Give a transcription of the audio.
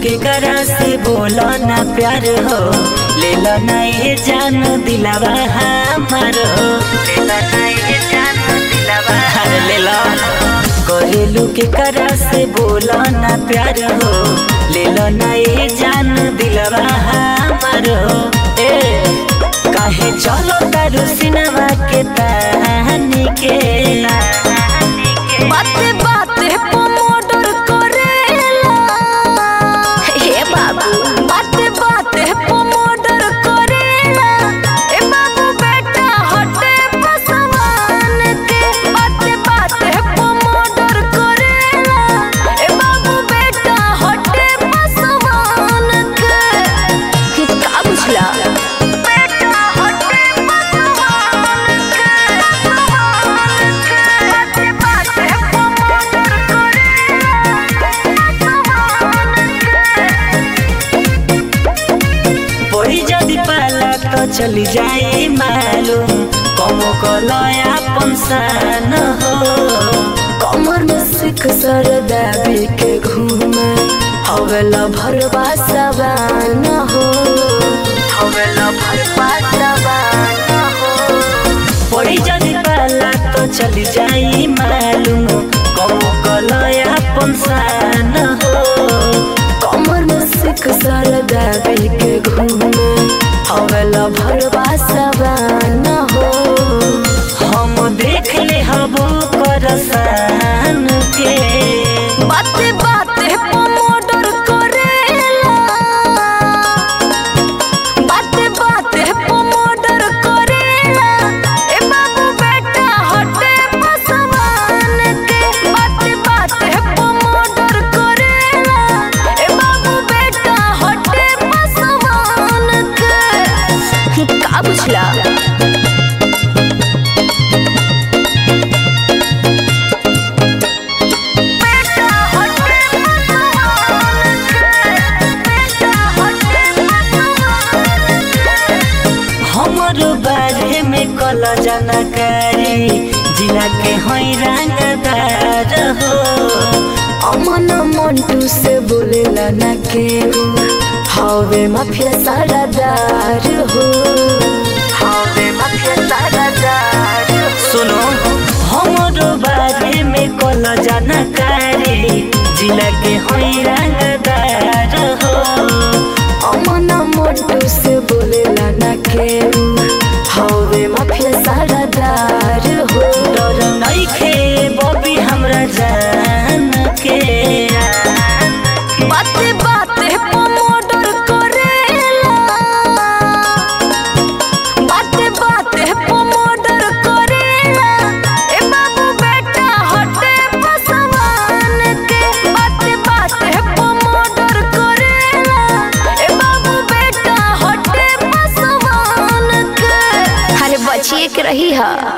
के करा से बोलो ना प्यार हो ले लो ना ये जान दिलावा हमार हो ले लो ना ये जान दिलावा अरे ले लो घरेलू के करा से बोलो ना प्यार हो ले लो ना ये जान दिलावा हमार हो ए काहे चलो तारू सिनेमा के तानी के बाते बाते पमोडर करेला हे बाबू बाते बाते पमोडर करेला ए बाबू बेटा हटे पसवान के बाते बाते पमोडर करेला ए बाबू बेटा हटे पसवान के का बुझला बेटा हटे पसवान के बाते बाते पमोडर पड़ी जदि पाला तो चली जाए मालूम कमो कलया पंसान हो कमर में सिख सर दाबी के घूमे हवेला भरवा सवान हो हवेला भरवा सवान हो पड़ी जदि पाला तो चली जाए मालूम कमो कलया पंसान हो कमर में सिख सर दाबी के घूमे हवेला भरवा सवान हो हम देख ले हबो करसान के बाते बाते पमोडर करेला बाते बाते पमोडर करेला ए बाबू बेटा हटे पसवान के बाते बाते पमोडर करेला ए बाबू बेटा हटे पसवान के का बुझला बेटा हटे पसवान के बेटा हटे पसवान के हमरो बारे में कल जानकारी जिला के हई रंगदार हो अमन मंटू से बोलेला न केहू हवे माफिया सारादार हो हवे माफिया सारादार सुनो हमरो बारे में कल जानकारी जिला के हई रंगदार हो अमन मंटू से बोलेला न केहू हवे माफिया सारादार हो डर नइखे बबी हमरा जान के बाते बाते पमोडर करेला बाते बाते पमोडर करेला ए बाबू बेटा हटे पसवान के बाते बाते पमोडर करेला ए बाबू बेटा हटे पसवान के अरे बचिए के रही है